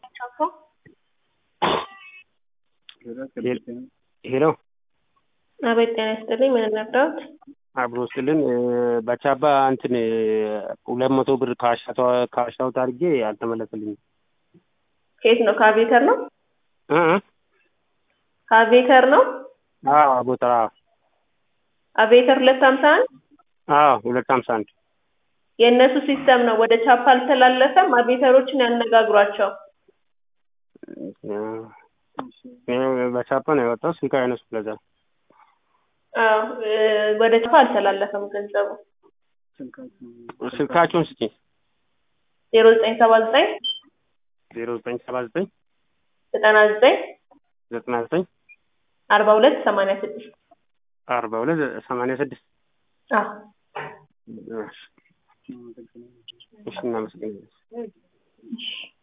ሄሎ አቤት ጤና ይስጥልኝ። ምን እንርዳዎት? አብሮ ስልን በቻባ እንትን ሁለት መቶ ብር ካሻውት አድርጌ አልተመለሰልኝም። ከየት ነው? ከአቤተር ነው? እ እ ከአቤተር ነው? አዎ አቦተራ አቤተር ሁለት ሀምሳ አንድ አዎ ሁለት ሀምሳ አንድ የእነሱ ሲስተም ነው። ወደ ቻፓ አልተላለፈም። አቤተሮችን ያነጋግሯቸው። በቻፓ ነው የወጣው። ስልክ አይነሱ ለዛ አዎ እ ወደ ቻፓ አልተላለፈም ገንዘቡ። ስልካቸውን ስጪኝ። ዜሮ ዘጠኝ ሰባ ዘጠኝ ዜሮ ዘጠኝ ሰባ ዘጠኝ ዘጠና ዘጠኝ ዘጠና ዘጠኝ አርባ ሁለት ሰማንያ ስድስት አርባ ሁለት ሰማንያ ስድስት አዎ እሺ እናመሰግናለን።